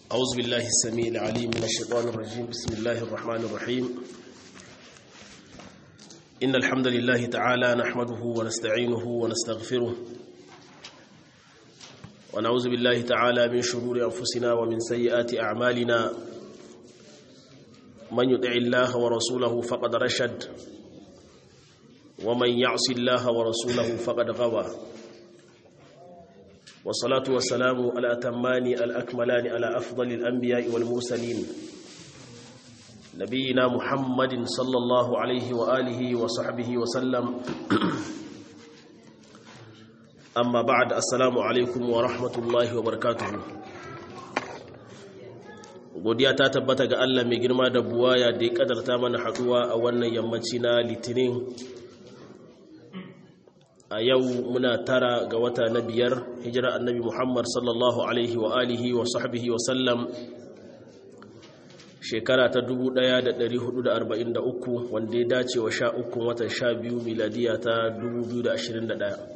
أعوذ بالله السميع العليم من الشيطان الرجيم بسم الله الرحمن الرحيم إن الحمد لله تعالى نحمده ونستعينه ونستغفره ونعوذ بالله تعالى من شرور أنفسنا ومن سيئات أعمالنا من يطع الله ورسوله فقد رشد ومن يعص الله ورسوله فقد غوى والصلاة والسلام على أتمان الأكملان على أفضل الأنبياء والمرسلين نبينا محمد صلى الله عليه وآله وصحبه وسلم أما بعد السلام عليكم ورحمة الله وبركاته godiya ta tabbata ga Allah mai girma da buwaya da ya kadarta mana haduwa a wannan yammaci na litinin a yau muna tara ga wata na biyar hijira annabi muhammad sallallahu alaihi wa alihi wa sahbihi wa sallam shekara ta 1443 wanda ya dace wa sha ukun watan sha biyu miladiya ta 2021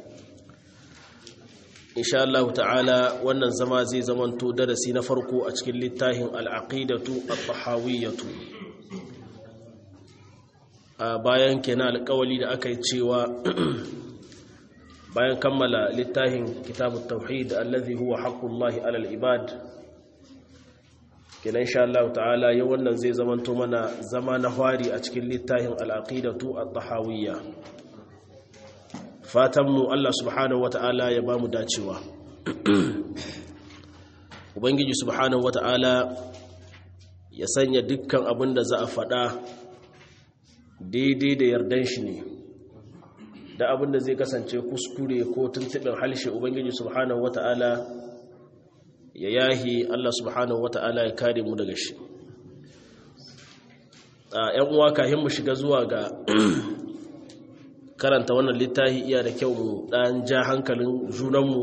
insha Allah ta'ala wannan zama zai zamanto darasi na farko a cikin littafin al'aqidatu at-tahawiyyatu a bayan kenan alƙawali da aka yi cewa bayan kammala littafin kitabut tauhid allazi huwa haqqullahi alal ibad kenan insha Allah ta'ala yau wannan zai zamanto mana zama na fari a cikin littafin al-aqidatu at-tahawiyya fatan mu Allah subhanahu wata'ala ya bamu dacewa ubangiji subhanahu wata'ala ya sanya dukkan abin da za a faɗa daidai da yardan shi ne da abin da zai kasance kuskure ko tuntuɓin halshe ubangiji subhanahu wata'ala ya yahi Allah subhanahu wata'ala ya kare mu daga shi a ‘yan uwa kahin mu shiga zuwa ga karanta wannan littafi iya da kyau mu ɗan ja hankalin junanmu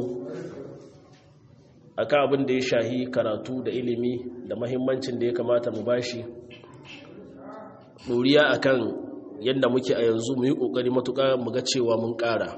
a kan abin da ya shahi karatu da ilimi da mahimmancin da ya kamata mu bashi ɗoriya a kan yadda muke a yanzu mu yi ƙoƙari matuƙa mu ga cewa mun ƙara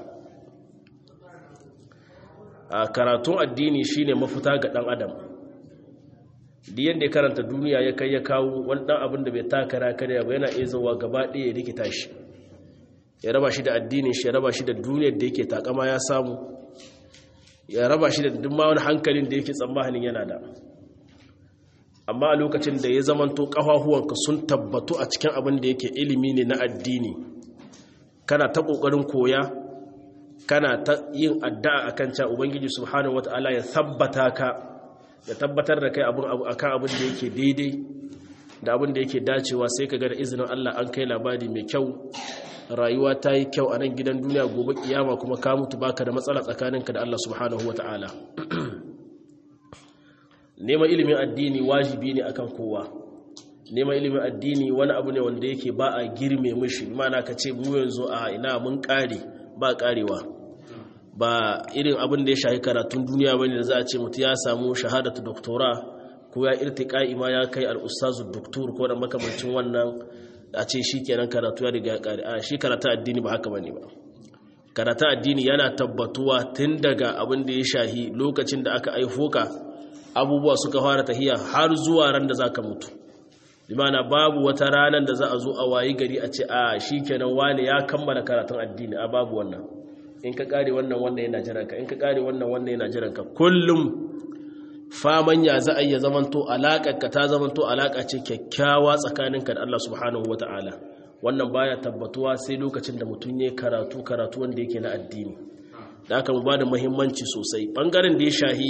a karatun addini shine mafuta ga ɗan adam da yadda ya karanta duniya ya kai ya kawo wani ɗan abin da bai takara karya ba yana iya zuwa gaba ɗaya ya rikita shi ya raba shi da addinin shi ya raba shi da duniyar da yake takama ya samu ya raba shi da duk wani hankalin da yake tsammanin yana da amma a lokacin da ya zamanto ƙafafuwanka sun tabbatu a cikin abin da yake ilimi ne na addini kana ta ƙoƙarin koya kana ta yin addu'a akan cewa ubangiji subhanahu wata'ala ya tabbata ka ya tabbatar da kai abin akan abin da yake daidai da abin da yake dacewa sai ka ga da izinin Allah an kai labari mai kyau rayuwa ta yi kyau a nan gidan duniya gobe kiyama kuma ka mutu baka da matsala tsakaninka da Allah subhanahu wata'ala neman ilimin addini wajibi ne akan kowa neman ilimin addini wani abu ne wanda yake ba a girme mishi mana ka ce mu yanzu a ina mun kare ba karewa ba irin abin da ya shahi karatun duniya bane da za a ce mutu ya samu shahadatu doktora ko ya irtiqai ma ya kai al-ustazu doktor ko da makamancin wannan a ce shi kenan karatu ya riga ya kare a shi karatu addini ba haka bane ba karatu addini yana tabbatuwa tun daga abin da ya shahi lokacin da aka aifo ka abubuwa suka fara tahiya har zuwa ran da zaka mutu limana babu wata ranar da za a zo a wayi gari a ce a shi kenan wani ya kammala karatun addini a babu wannan in ka kare wannan wannan yana jiranka in ka kare wannan wannan yana jiranka kullum faman ya za a iya zamanto alaƙarka ta zamanto alaƙa ce kyakkyawa tsakaninka da Allah subhanahu wa ta'ala wannan baya tabbatuwa sai lokacin da mutum ya karatu karatu wanda yake na addini da aka mu ba da muhimmanci sosai ɓangaren da ya shahi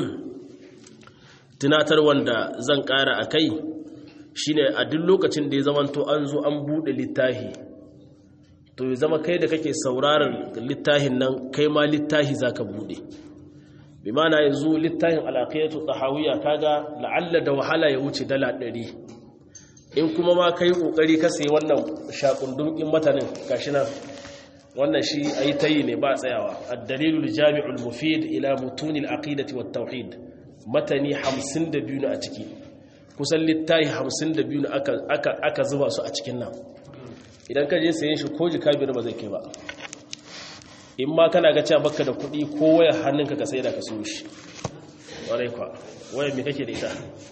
tunatar wanda zan ƙara a kai shine a duk lokacin da ya zamanto an zo an buɗe littahi to ya zama kai da kake sauraron littahin nan kai ma littahi za ka buɗe bi mana yanzu littafin alaƙiyatu tsahawiyya kaga la'alla da wahala ya wuce dala ɗari in kuma ma kai ƙoƙari ka sai wannan shakundun in matanin gashi nan wannan shi a yi ta yi ne ba tsayawa addalilul jami'ul mufid ila mutunil aqidati wat tauhid matani 52 ne a ciki kusan littafi 52 ne aka aka zuba su a cikin nan idan ka je sayen shi ko jika biyar ba zai kai ba in ma kana ga cewa baka da kuɗi ko waya hannunka ka sai da ka siyo shi ƙwarai kwa waya mai kake da ita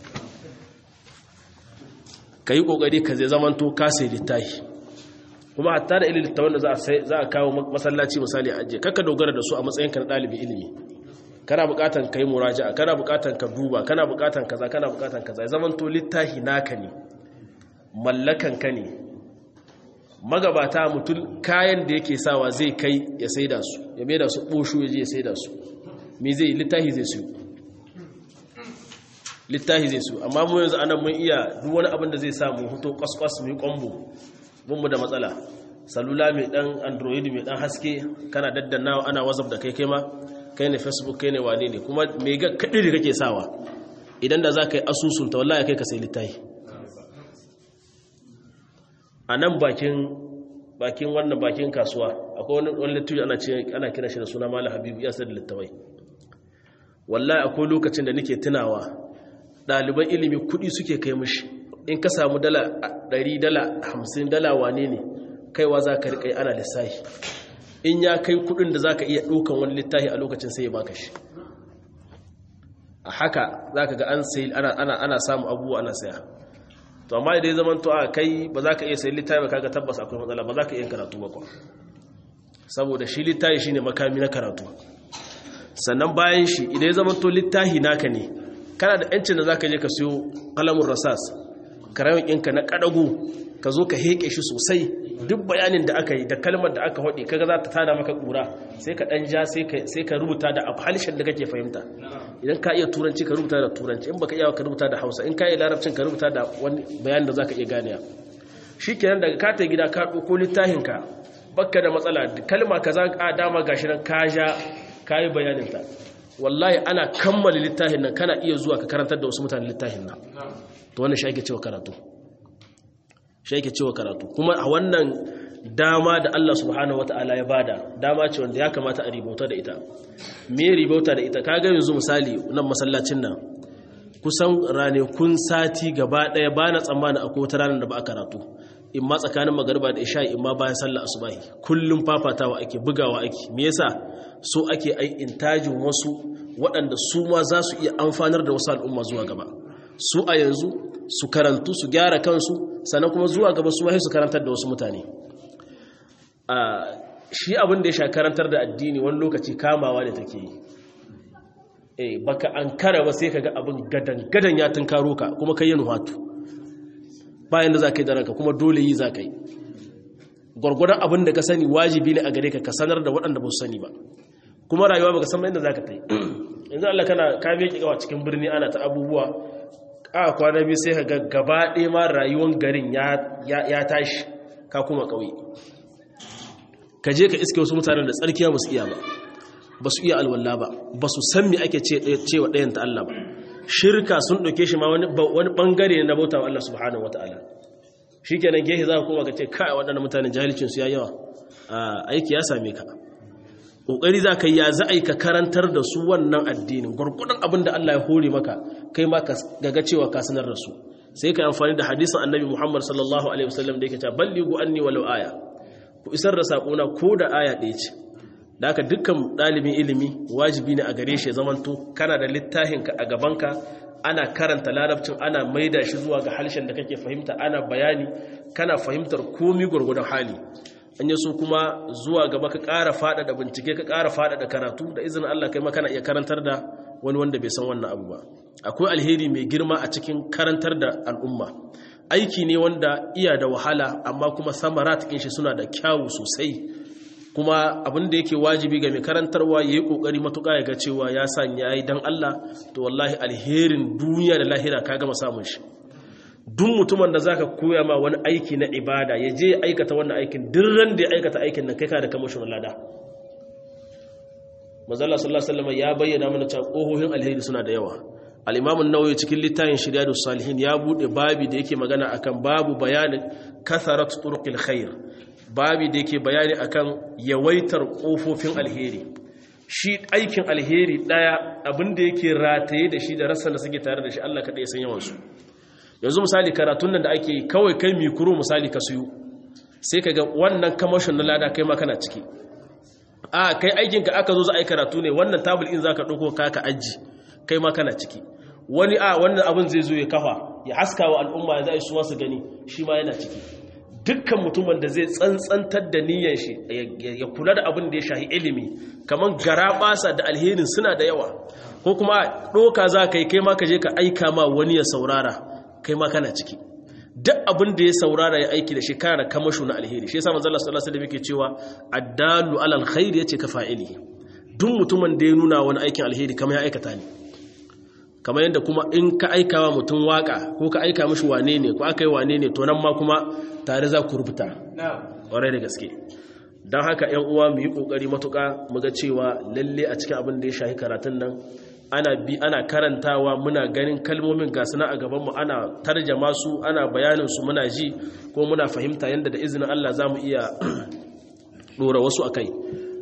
ka yi ƙoƙari ka zai zamanto ka sai littafi kuma hatta da ilimin littafin da za a kawo masallaci misali a ajiye kakka dogara da su a matsayinka na ɗalibin ilimi kana buƙatan ka yi muraja'a kana buƙatan ka duba kana buƙatan kaza kana buƙatan kaza ya zamanto littafi naka ne mallakan ka ne magabata mutum kayan da yake sawa zai kai ya saida su ya mai da su ɓoshu ya je ya saida su me zai littafi zai su littafi zai su amma mu yanzu anan mun iya duk wani abin da zai samu hoto kwaskwas mai kwambo mu da matsala salula mai dan android mai dan haske kana daddanawa ana whatsapp da kai kai ma kai ne facebook kai ne wane ne kuma mai ga kadiri kake sawa idan da za ka yi asusunta wallahi kai ka sai littafi a nan bakin bakin wannan bakin kasuwa akwai wani wani littafi ana ce ana kira shi da suna malam habibu ya sai da littafai wallahi akwai lokacin da nake tunawa ɗaliban ilimi kuɗi suke kai mishi in ka samu dala 100 dala 50 dala wane ne kaiwa za ka riƙa ana lissafi in ya kai kuɗin da za ka iya ɗaukan wani littafi a lokacin sai ya baka shi a haka za ka ga an sai ana samun abubuwa ana saya to amma idan ya zama to a kai ba za ka iya sayi littafi ba kaga tabbas akwai matsala ba za ka iya karatu ba kwa saboda shi littafi shine makami na karatu sannan bayan shi idan ya zama to littafi naka ne kana da yancin da za ka je ka siyo kalamun rasas karamin ɗinka na ƙadago ka zo ka heƙe shi sosai duk bayanin da aka yi da kalmar da aka haɗe kaga za ta tada maka ƙura sai ka ɗan ja sai ka rubuta da harshen da kake fahimta idan ka iya turanci ka rubuta da turanci in baka iya ka rubuta da hausa in ka iya larabcin ka rubuta da wani bayanin da za ka iya ganewa shi kenan daga ka ta gida ka ɗauko littafinka bakka da matsala kalma ka za a dama gashi nan ka ja ka yi bayaninta wallahi ana kammala littafin nan kana iya zuwa ka karantar da wasu mutane littafin nan to wannan shi ake cewa karatu shi ake cewa karatu kuma a wannan dama da Allah subhanahu wata'ala ya bada dama ce wanda ya kamata a ribauta da ita me ribauta da ita kaga yanzu misali nan masallacin nan kusan ranakun sati gaba daya ba na tsammani akwai wata ranar da ba a karatu in ma tsakanin magariba da isha in ma bayan sallah asubahi kullum fafatawa ake bugawa ake me yasa so ake ai intajin wasu waɗanda su ma za su iya amfanar da wasu al'umma zuwa gaba su a yanzu su karantu su gyara kansu sannan kuma zuwa gaba su wahi su karantar da wasu mutane shi abin da ya sha karantar da addini wani lokaci kamawa da take yi eh baka an kara ba sai kaga abin gadan gadan ya tunkaro ka kuma kai yin hatu bayan da za ka yi da ranka kuma dole yi za ka yi gwargwadon abin da ka sani wajibi ne a gare ka ka sanar da waɗanda ba su sani ba kuma rayuwa ba ka san inda za ka ta yi yanzu Allah kana kame ki gawa cikin birni ana ta abubuwa a kwana biyu sai ka ga gaba ɗaya ma rayuwar garin ya tashi ka kuma ƙauye ka je ka iske wasu mutanen da tsarkiya ba su iya ba ba su iya alwala ba ba su san me ake cewa ɗayan ta Allah ba shirka sun ɗauke shi ma wani ɓangare na bauta wa Allah subhanahu wa ta'ala shi kenan gehe za ka kuma ka ce kai waɗanda mutanen jahilcinsu ya yawa aiki ya same ka ƙoƙari za ka yi ya za a yi ka karantar da su wannan addinin gwargwadon abin da Allah ya hore maka kai ma ka gaga cewa ka sanar da su sai ka amfani da hadisin annabi muhammad sallallahu alaihi wasallam da yake cewa balligu anni walau aya ku isar da saƙona ko da aya ɗaya ce da haka dukkan ɗalibin ilimi wajibi ne a gare shi zamanto kana da littafinka a gabanka ana karanta larabcin ana maida shi zuwa ga harshen da kake fahimta ana bayani kana fahimtar komi gwargwadon hali an yi so kuma zuwa gaba ka ƙara faɗaɗa bincike ka ƙara faɗaɗa karatu da izinin Allah kai ma kana iya karantar da wani wanda bai san wannan abu ba akwai alheri mai girma a cikin karantar da al'umma aiki ne wanda iya da wahala amma kuma samarat ɗin shi suna da kyawu sosai kuma abin da yake wajibi ga mai karantarwa ya yi ƙoƙari matuƙa ya ga cewa ya sanya ya yi don Allah to wallahi alherin duniya da lahira ka gama samun shi duk mutumin da zaka koya ma wani aiki na ibada ya je ya aikata wannan aikin ran da ya aikata aikin nan kai ka da kamashin lada mazalla sallallahu alaihi wasallam ya bayyana mana cewa ƙohohin alheri suna da yawa al-imam an-nawawi cikin littafin shiriyadus salihin ya bude babi da yake magana akan babu bayanin katharat turuqil khair babi da yake bayani akan yawaitar kofofin alheri shi aikin alheri daya abinda yake rataye da shi da rassan da suke tare da shi Allah kada ya san yawan su yanzu misali karatun nan da ake kawai kai mikro misali ka suyo sai kaga wannan kamashin na lada kai ma kana ciki a kai aikin ka aka zo za a yi karatu ne wannan tabul in zaka dauko ka ka aji kai ma kana ciki wani a wannan abin zai zo ya kafa ya haska wa al'umma ya za su su gani shi ma yana ciki dukkan mutumin da zai tsantsantar da niyyar shi ya kula da abin da ya shahi ilimi kamar gara basa da alherin suna da yawa ko kuma ɗoka za ka yi kai ma ka je ka aika ma wani ya saurara kai ma kana ciki duk abin da ya saurara ya aiki da shi kana da kamashu na alheri shi yasa manzo Allah sallallahu alaihi wasallam yake cewa addalu alal khair yace ka fa'ili duk mutumin da ya nuna wani aikin alheri kamar ya aikata ne kamar yadda kuma in ka aika wa mutum waka ko ka aika mishi wane ne ko aka yi wane ne to nan ma kuma tare za ku rubuta ƙwarai da gaske don haka ‘yan uwa mu yi ƙoƙari matuƙa mu ga cewa lalle a cikin abin da ya shahi karatun nan ana bi ana karantawa muna ganin kalmomin ga suna a gabanmu ana tarjama su ana bayanin su muna ji ko muna fahimta yadda da izinin Allah za mu iya ɗora wasu a kai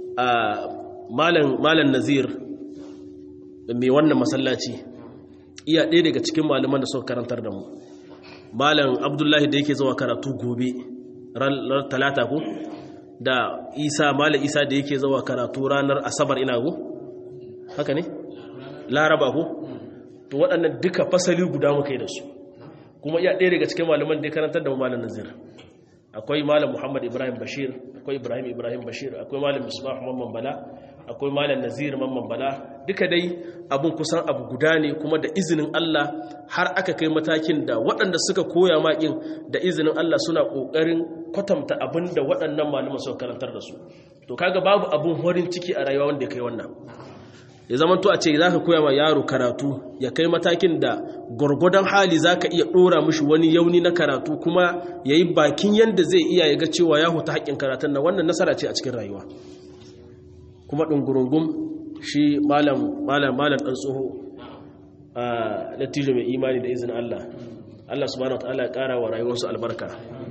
malam nazir mai wannan masallaci iya ɗaya daga cikin malaman da suka karantar da mu malam abdullahi da yake zuwa karatu gobe ran talata ko da isa malam isa da yake zuwa karatu ranar asabar ina go haka ne laraba ko to waɗannan duka fasali guda muka yi da su kuma iya ɗaya daga cikin malaman da ya karantar da mu malam nazir akwai malam muhammad ibrahim bashir akwai ibrahim ibrahim bashir akwai malam misbah mamman bala akwai malam nazir mamman bala duka dai abun kusan abu guda ne kuma da izinin Allah har aka kai matakin da waɗanda suka koya maƙin da izinin Allah suna ƙoƙarin kwatanta abin da waɗannan malaman suka karantar da su to kaga babu abun horin ciki a rayuwa wanda ya kai wannan ya zama to a ce za ka koya ma yaro karatu ya kai matakin da gwargwadon hali za ka iya ɗora mishi wani yauni na karatu kuma ya yi bakin yadda zai iya ya ga cewa ya huta haƙƙin karatun na wannan nasara ce a cikin rayuwa kuma ɗungurungun shi malam malam malam ɗan tsoho a dattijo mai imani da izinin Allah Allah subhanahu wa ta'ala ya ƙara wa rayuwarsu albarka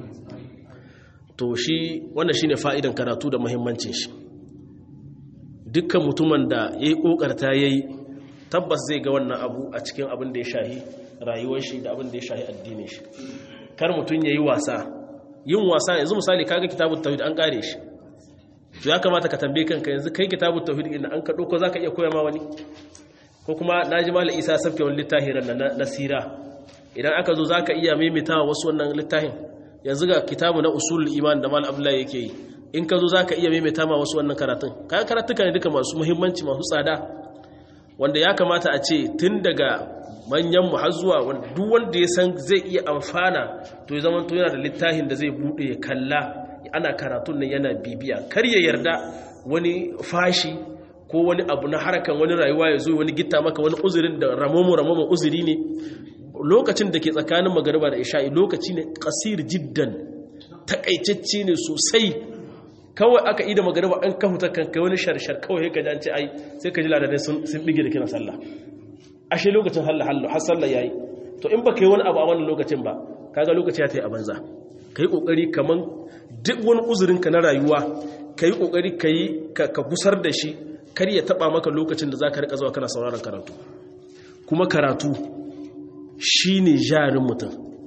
to shi wannan shine fa'idan karatu da muhimmancin shi dukkan mutumin da ya yi ƙoƙarta ya yi tabbas zai ga wannan abu a cikin abin da ya shahi rayuwar shi da abin da ya shahi addinin shi kar mutum ya yi wasa yin wasa yanzu misali kaga kitabun tauhid an ƙare shi to ya kamata ka tambaye kanka yanzu kai kitabun tauhid inda an ka ɗauko za ka iya koya ma wani ko kuma na ji malam isa sabke wani littafi ran na sira idan aka zo za ka iya maimaitawa wasu wannan littafin yanzu ga kitabu na usulul iman da malam abdullahi yake yi in ka zo za ka iya maimaita ma wasu wannan karatun kayan karatuka ne duka masu muhimmanci masu tsada wanda ya kamata a ce tun daga manyanmu har zuwa duk wanda ya san zai iya amfana to ya zama to yana da littafin da zai bude ya kalla ana karatun nan yana bibiya kar ya yarda wani fashi ko wani abu na harakan wani rayuwa ya zo wani gitta maka wani uzurin da ramomo ramomo uzuri ne lokacin da ke tsakanin magariba da isha'i lokaci ne kasir jiddan takaitacce ne sosai kawai aka ida magariba an kahuta kan kai wani sharshar kawai ka ji ai sai ka ji ladadai sun bige da kiran sallah ashe lokacin halla hallo har sallah yayi to in baka yi wani abu a wannan lokacin ba kaga lokaci ya tayi a banza kai kokari kaman duk wani uzurin ka na rayuwa kai kokari kai ka gusar da shi kar ya taba maka lokacin da zaka rika zuwa kana sauraron karatu kuma karatu shine jarin mutum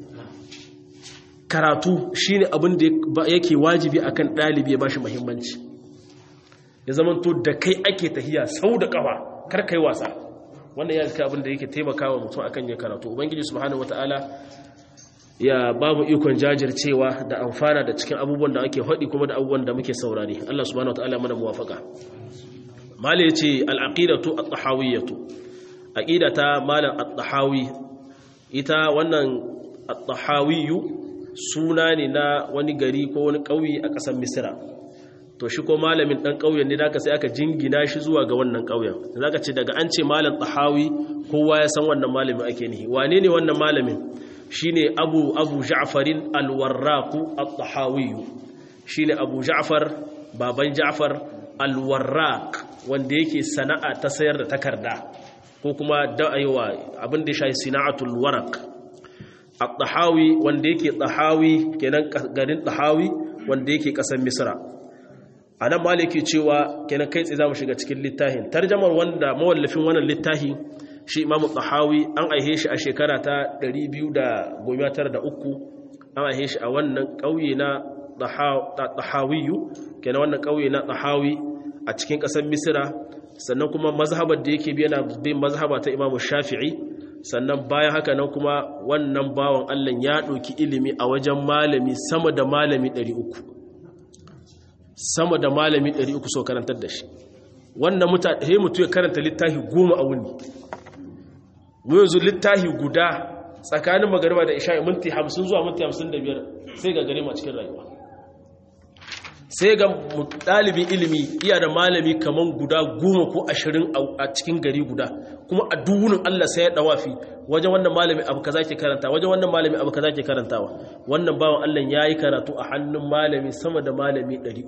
karatu shine abin da yake wajibi akan ɗalibi ya bashi muhimmanci ya zamanto da kai ake tahiya sau da ƙafa kar kai wasa wannan ya zika abin da yake taimakawa mutum akan ya karatu ubangiji subhanahu wataala ya babu ikon jajircewa da amfana da cikin abubuwan da ake haɗi kuma da abubuwan da muke saurari Allah subhanahu wataala mana muwafaka mali yace al-aqidatu at-tahawiyyatu aqidata malam at-tahawi ita wannan at-tahawiyyu suna ne na wani gari ko wani ƙauye a ƙasar misira to shi ko malamin ɗan ƙauyen ne daga sai aka jingina shi zuwa ga wannan ƙauyen za ka ce daga an ce malam tahawi kowa ya san wannan malamin ake nihi wane ne wannan malamin shi ne abu abu ja'farin alwarraku at-tahawiyu shi ne abu ja'far baban ja'far alwarraq wanda yake sana'a ta sayar da takarda ko kuma da'ayewa abin da ya shafi sina'atul waraq at-tahawi wanda yake tahawi kenan garin tahawi wanda yake kasar misra anan maliki cewa kenan kai tsaye zamu shiga cikin littafin tarjamar wanda mawallafin wannan littafi shi imamu tahawi an aihe shi a shekara ta 293 an aihe shi a wannan kauye na tahawiyu kenan wannan kauye na tahawi a cikin kasar misra sannan kuma mazhabar da yake bi yana bin mazhaba ta imamu shafi'i sannan bayan haka nan kuma wannan bawan allah ya ɗauki ilimi a wajen malami sama da malami 300 sama da malami 300 so karantar da shi wannan mutane mutu ya karanta littafi goma a wuni mu yanzu littafi guda tsakanin magariba da isha'i minti 50 zuwa minti 55 sai ga gare mu a cikin rayuwa sai ga ɗalibin ilimi iya da malami kaman guda goma ko ashirin a cikin gari guda kuma a duwunin Allah sai ya ɗawafi wajen wannan malami abu kaza ke karanta wajen wannan malami abu kaza ke karantawa wannan bawan Allah ya yi karatu a hannun malami sama da malami 300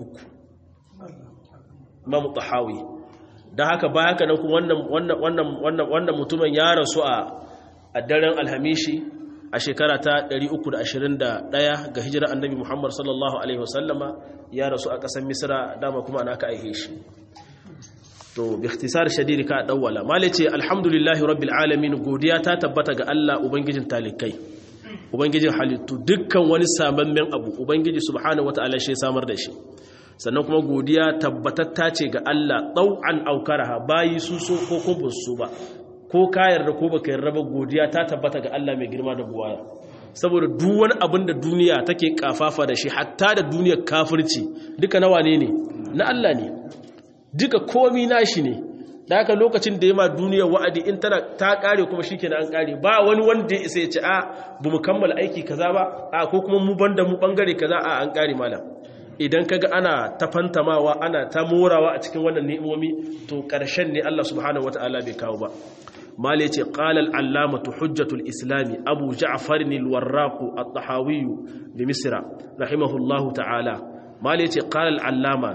mamu tahawi don haka ba haka nan kuma wannan mutumin ya rasu a daren alhamishi a shekara ta 321 ga hijirar annabi Muhammad sallallahu Alaihi wasallama ya rasu a ƙasar misira dama kuma ana ka aihe shi to bi ikhtisar shadidi ka dawwala male ce alhamdulillahi rabbil alamin godiya ta tabbata ga Allah ubangijin talikai ubangijin halittu dukkan wani samammen abu ubangiji subhanahu wataala shi samar da shi sannan kuma godiya tabbatatta ce ga Allah ɗau'an aukaraha bayi su so ko kuma su ba ko ka yarda ko baka yarda ba godiya ta tabbata ga Allah mai girma da buwaya saboda duk wani abin da duniya take kafafa da shi hatta da duniyar kafirci duka nawa ne ne na Allah ne duka komi nashi ne da haka lokacin da ya ma duniyar wa'adi in tana ta kare kuma shikenan an kare ba wani wanda ya isa ya ce a bu mu kammala aiki kaza ba a ko kuma mu banda mu bangare kaza a an kare malam idan kaga ana ta fantamawa ana ta morawa a cikin wannan ni'imomi to ƙarshen ne Allah subhanahu wata'ala bai kawo ba mal yace qala al-allamatu hujjatul islami abu ja'far al-warraq at-tahawi bi misra rahimahullahu ta'ala mal yace qala al-allama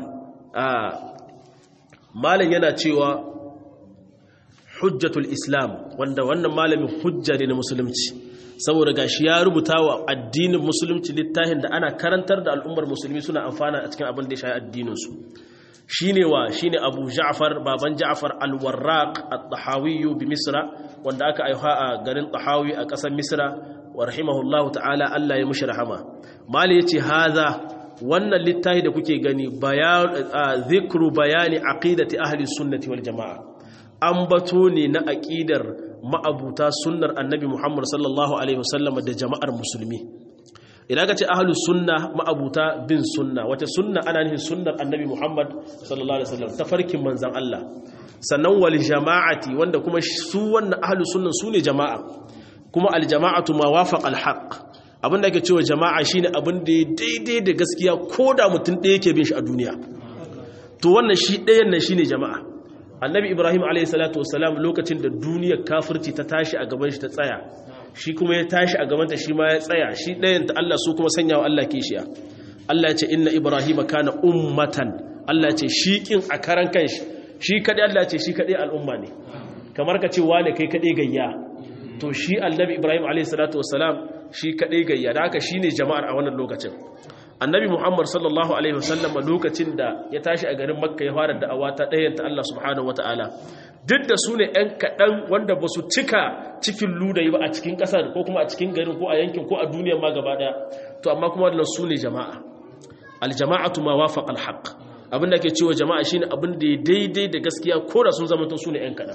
malan yana cewa hujjatul islam wanda wannan malamin hujja ne na musulunci saboda gashi ya rubuta wa addinin musulunci littafin da ana karantar da al'ummar musulmi suna amfana a cikin abin da ya shayi addininsu shine wa shine Abu Ja'far baban Ja'far al-Warraq at-Tahawi bi Misra wanda aka aiha a garin Tahawi a ƙasar Misra wa rahimahullahu ta'ala Allah ya mushi rahama mali yace haza wannan littafi da kuke gani bayan zikru bayani aqidati ahli sunnati wal jamaa ambato ne na aqidar ma'abuta sunnar annabi Muhammad sallallahu Alaihi wasallam da jama'ar musulmi idan ka ce ahalus sunna ma'abuta bin sunna wata sunna ana nufin sunnar annabi Muhammad sallallahu Alaihi wasallam ta farkin manzan Allah sannan wal jama'ati wanda kuma su wannan ahalus sunnan su ne jama'a kuma aljama'atu ma wafaq alhaq abinda ake cewa jama'a shine abin da ya daidai da gaskiya ko da mutum ɗaya yake bin shi a duniya to wannan shi ɗayan nan shine jama'a annabi ibrahim alaihissalatu wasalam lokacin da duniyar kafirci ta tashi a gaban shi ta tsaya shi kuma ya tashi a gabanta shi ma ya tsaya shi ɗayan ta Allah su kuma sanya wa Allah kishiya Allah ya ce inna ibrahim kana ummatan Allah ya ce shi kin a karan kanshi shi kadai Allah ya ce shi kadai al'umma ne kamar ka ce wane kai kadai gayya to shi annabi ibrahim alaihissalatu wasalam shi kadai gayya da haka shine jama'ar a wannan lokacin annabi muhammad sallallahu alaihi wasallam lokacin da ya tashi a garin makka ya fara da'awa ta ɗayanta allah subhanahu wata'ala duk da su ne 'yan kaɗan wanda ba su cika cikin ludayi ba a cikin ƙasar ko kuma a cikin garin ko a yankin ko a duniyar ma gaba ɗaya to amma kuma wannan su ne jama'a aljama'atu ma wafaq alhaq abin da ke cewa jama'a shine abin da ya daidai da gaskiya ko da sun zama su ne 'yan kaɗan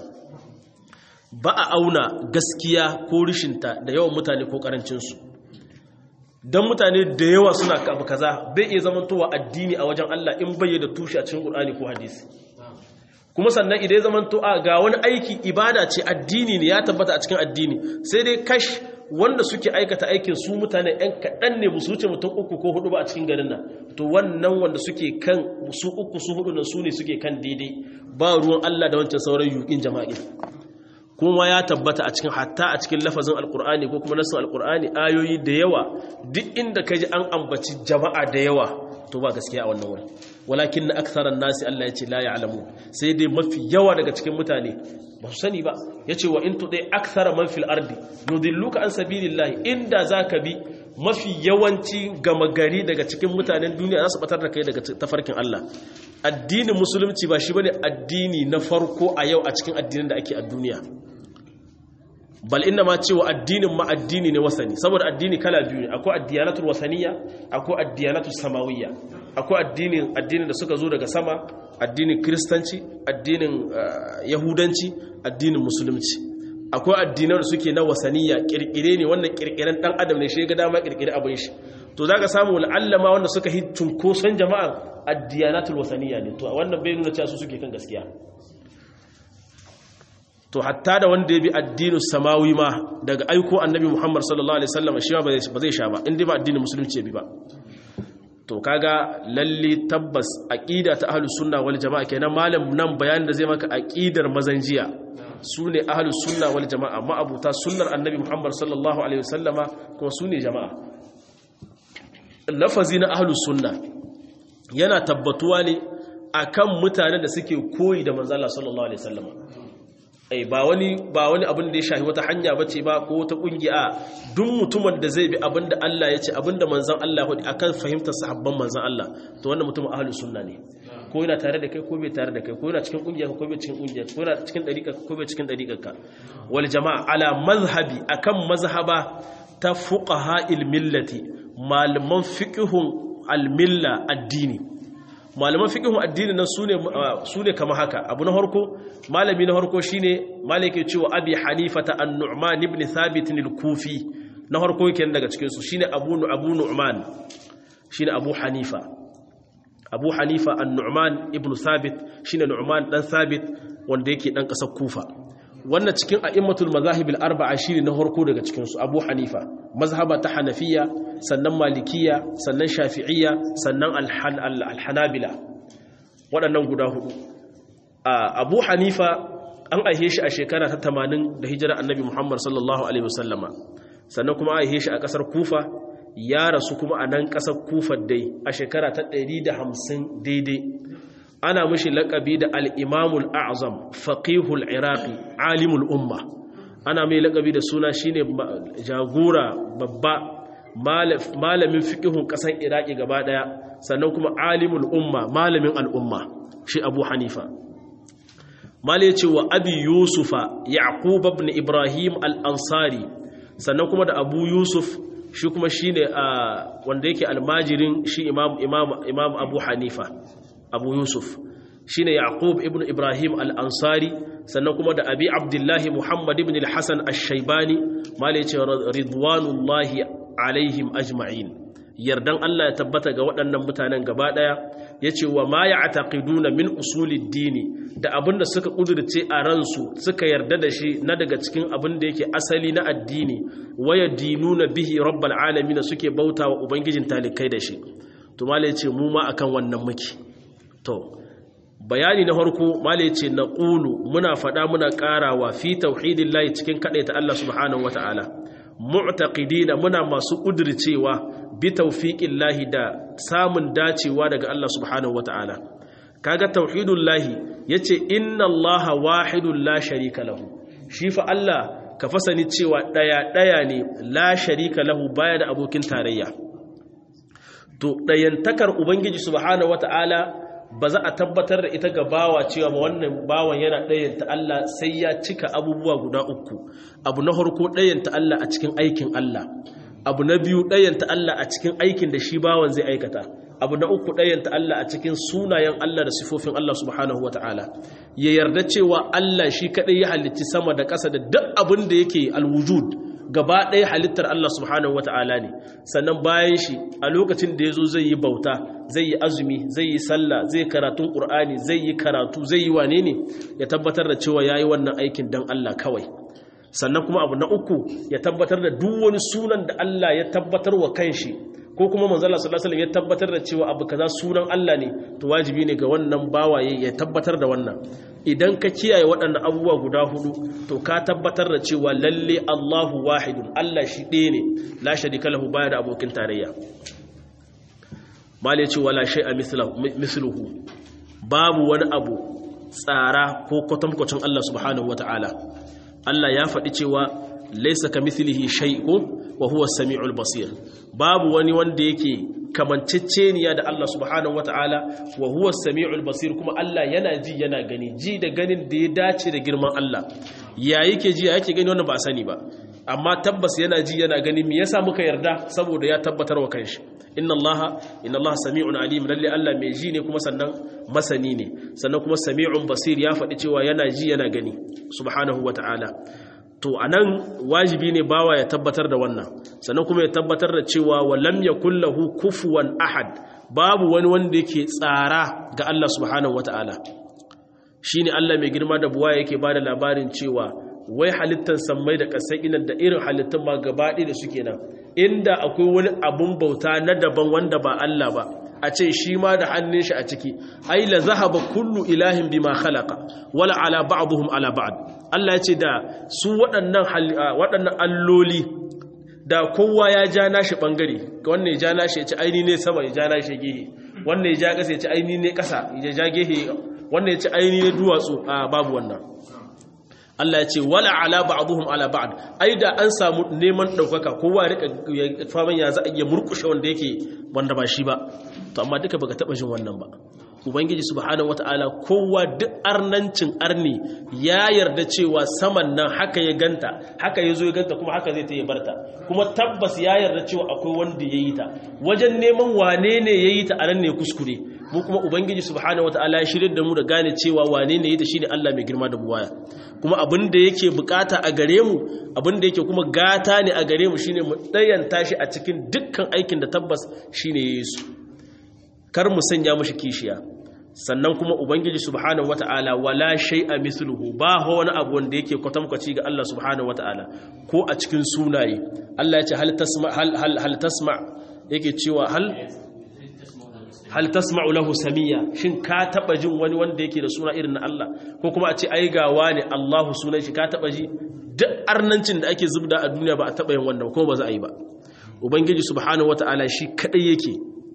ba a auna gaskiya ko rishinta da yawan mutane ko ƙarancinsu don mutane da yawa suna abu kaza bai iya zamantowa addini a wajen Allah in bai da tushe a cikin Qur'ani ko hadisi kuma sannan idan ya zamanto a ga wani aiki ibada ce addini ne ya tabbata a cikin addini sai dai kash wanda suke aikata aikin su mutane ɗan kaɗan ne musu wuce mutum uku ko hudu ba a cikin garin nan to wannan wanda suke kan su uku su hudu nan su ne suke kan daidai ba ruwan Allah da wancan sauran yukin jama'i kuma ya tabbata a cikin hatta a cikin lafazin alkur'ani ko kuma nasin alkur'ani ayoyi da yawa duk inda ka ji an ambaci jama'a da yawa to ba gaskiya a wannan wurin walakin na aksaran nasi Allah ya ce la ya'lamu sai dai mafi yawa daga cikin mutane ba su sani ba yace wa in tudai aksara man fil ardi yudilluka an sabilillahi inda zaka bi mafi yawanci gama gari daga cikin mutanen duniya za su batar da kai daga tafarkin Allah addinin musulunci ba shi bane addini na farko a yau a cikin addinin da ake a duniya bal inna ma cewa addinin ma addini ne wasani saboda addini kala biyu ne akwai addiyanatul wasaniya akwai addiyanatul samawiyya akwai addinin addinin da suka zo daga sama addinin kristanci addinin yahudanci addinin musulunci akwai addinan da suke na wasaniya kirkire ne wannan kirkiren dan adam ne shi ga dama kirkire abin shi to zaka samu al'allama wanda suka hi cunkoson jama'a addiyanatul wasaniya ne to wannan bai nuna cewa su suke kan gaskiya to hatta da wanda ya bi addinin samawi ma daga aiko annabi Muhammad sallallahu alaihi wasallam shi ba zai sha ba inda ba addinin musulunci ya bi ba to kaga lalle tabbas aqida ta ahlus sunna wal jamaa kenan malam nan bayanin da zai maka aqidar mazanjiya sune ahlus sunna wal jamaa ma'abuta sunnar annabi Muhammad sallallahu alaihi wasallama kuma sune jamaa lafazi na ahlus sunna yana tabbatuwa ne akan mutanen da suke koyi da manzo Allah sallallahu alaihi wasallama ai ba wani ba wani abin da ya shafi wata hanya bace ba ko wata kungiya duk mutumin da zai bi abin da Allah ya ce abin da manzon Allah ya faɗi akan fahimtar sahabban manzon Allah to wannan mutumin ahlus sunna ne ko yana tare da kai ko bai tare da kai ko yana cikin kungiya ko bai cikin kungiya ko yana cikin dariƙa ko bai cikin dariƙarka wal jama'a ala mazhabi akan mazhaba ta fuqaha il millati malaman fiqhun al milla addini malaman fiqhun addini nan sune sune kama haka abu na harko malami na harko shine malike cewa abi hanifata an-nu'man ibn thabit al-kufi na harko yake daga cikin su shine abu abu nu'man shine abu hanifa abu hanifa an-nu'man ibn thabit shine nu'man dan thabit wanda yake dan kasar kufa wannan cikin a'immatul mazahib al-arba'a shine na harko daga cikin su abu hanifa mazhaba ta hanafiya sannan malikiya sannan shafi'iyya sannan al-hanabila waɗannan guda hudu abu hanifa an aihe shi a shekara ta 80 da hijira annabi muhammad sallallahu alaihi wasallama sannan kuma aihe shi a ƙasar kufa ya rasu kuma a nan ƙasar kufa dai a shekara ta 150 daidai ana mushi laƙabi da al'imamul a'azam faƙihul iraqi alimul umma ana mai laƙabi da suna shine jagora babba malamin fiƙihun ƙasar iraqi gaba ɗaya sannan kuma alimul umma malamin al'umma shi abu hanifa mali ce wa abi yusufa yaqub ibn ibrahim al-ansari sannan kuma da abu yusuf shi kuma shine wanda yake almajirin shi imam imam imam abu hanifa abu yusuf shine yaqub ibn ibrahim al-ansari sannan kuma da abi abdullahi muhammad ibn al-hasan ash-shaybani mali ce ridwanullahi alaihim ajma'in yardan Allah ya tabbata ga waɗannan mutanen gaba ɗaya ya ce wa ma ya ataƙiduna min usulid dini da abinda suka ƙudurce a ransu suka yarda da shi na daga cikin abin da yake asali na addini waya dinuna bihi rabbal alamin suke bauta wa ubangijin talikai da shi to malai ce mu ma akan wannan muke to bayani na farko malai ce na ƙulu muna faɗa muna ƙarawa fi tauhidillahi cikin kaɗaita Allah subhanahu wata'ala mu'taqidina muna masu ƙudurcewa bi tawfiqillahi da samun dacewa daga Allah subhanahu wata'ala kaga tauhidullahi yace inna Allaha wahidun la sharika lahu shi fa Allah ka fasani cewa daya daya ne la sharika lahu baya da abokin tarayya to dayantakar ubangiji subhanahu wata'ala ba za a tabbatar da ita ga bawa cewa ma wannan bawan yana ɗayanta Allah sai ya cika abubuwa guda uku abu na harko ɗayanta Allah a cikin aikin Allah abu na biyu ɗayanta Allah a cikin aikin da shi bawan zai aikata abu na uku ɗayanta Allah a cikin sunayen Allah da sifofin Allah subhanahu wa ta'ala ya yarda cewa Allah shi kaɗai ya halitti sama da ƙasa da duk abin da yake alwujud gaba ɗaya halittar Allah subhanahu wa ta'ala ne sannan bayan shi a lokacin da ya zo zai yi bauta zai yi azumi zai yi sallah zai karatun ƙur'ani zai yi karatu zai yi wane ne ya tabbatar da cewa ya yi wannan aikin don Allah kawai sannan kuma abu na uku ya tabbatar da duk wani sunan da Allah ya tabbatar wa kanshi ko kuma manzala sallallahu alaihi ya tabbatar da cewa abu kaza sunan Allah ne to wajibi ne ga wannan bawaye ya tabbatar da wannan idan ka kiyaye waɗannan abubuwa guda hudu to ka tabbatar da cewa lalle Allahu wahidun Allah shi ɗaya ne la sharika lahu baya da abokin tarayya mali ce wala shay'a misluhu babu wani abu tsara ko kwatankwacin Allah subhanahu wataala Allah ya faɗi cewa laisa ka mithlihi shay'un wa huwa as-sami'ul basir babu wani wanda yake kamanceceniya da Allah subhanahu wata'ala wa huwa as-sami'ul basir kuma Allah yana ji yana gani ji da ganin da ya dace da girman Allah ya yake ji ya yake gani wannan ba a sani ba amma tabbas yana ji yana gani me yasa muka yarda saboda ya tabbatar wa kanshi inna allaha inna allaha sami'un alim lalle Allah mai ji ne kuma sannan masani ne sannan kuma sami'un basir ya faɗi cewa yana ji yana gani subhanahu wata'ala to anan wajibi ne bawa ya tabbatar da wannan sannan kuma ya tabbatar da cewa wa lam yakul lahu kufuwan ahad babu wani wanda yake tsara ga Allah subhanahu wata'ala shine Allah mai girma da buwa yake bada labarin cewa wai halittar sammai da ƙasai inan da irin halittun ma gabaɗi da suke nan inda akwai wani abun bauta na daban wanda ba Allah ba a ce shi ma da hannun shi a ciki ai la zahaba kullu ilahin bima khalaqa wala ala ba'dhum ala ba'd Allah ya ce da su waɗannan waɗannan alloli da kowa ya ja nashi bangare wannan ya ja nashi ya ci aini ne sama ya ja nashi gehe wannan ya ja ƙasa ya ci aini ne ƙasa ya ja gehe wannan ya ci aini ne duwatsu a babu wannan Allah ya ce wala ala ba'dhum ala ba'd ai da an samu neman daukaka kowa ya rika faman ya za a iya murkushe wanda yake wanda ba shi ba to amma duka baka taba jin wannan ba ubangiji subhanahu wataala kowa duk arnancin arni ya yarda cewa saman nan haka ya ganta haka ya zo ya ganta kuma haka zai ta yi barta kuma tabbas ya yarda cewa akwai wanda ya yi ta wajen neman wane ne ya yi ta a nan ne kuskure mu kuma ubangiji subhanahu wataala ya shirya da mu da gane cewa wane ne ya yi ta shine Allah mai girma da buwaya kuma abin da yake bukata a gare mu abin da yake kuma gata ne a gare mu shine mu dayanta shi a cikin dukkan aikin da tabbas shine Yesu kar mu sanya mushi kishiya sannan kuma ubangiji subhanahu wataala wala shay'a mithluhu ba wani abu wanda yake kwatamkwaci ga Allah subhanahu wataala ko a cikin sunaye Allah ya ce hal tasma hal hal, hal tasma yake cewa hal hal tasma'u lahu samiyya shin ka taba jin wani wanda yake da suna irin na Allah ko kuma a ce ai gawa ne Allahu sunan shi ka taba ji duk arnancin da ake zubda a duniya ba a taba yin wannan kuma ba za a yi ba ubangiji subhanahu wataala shi kadai yake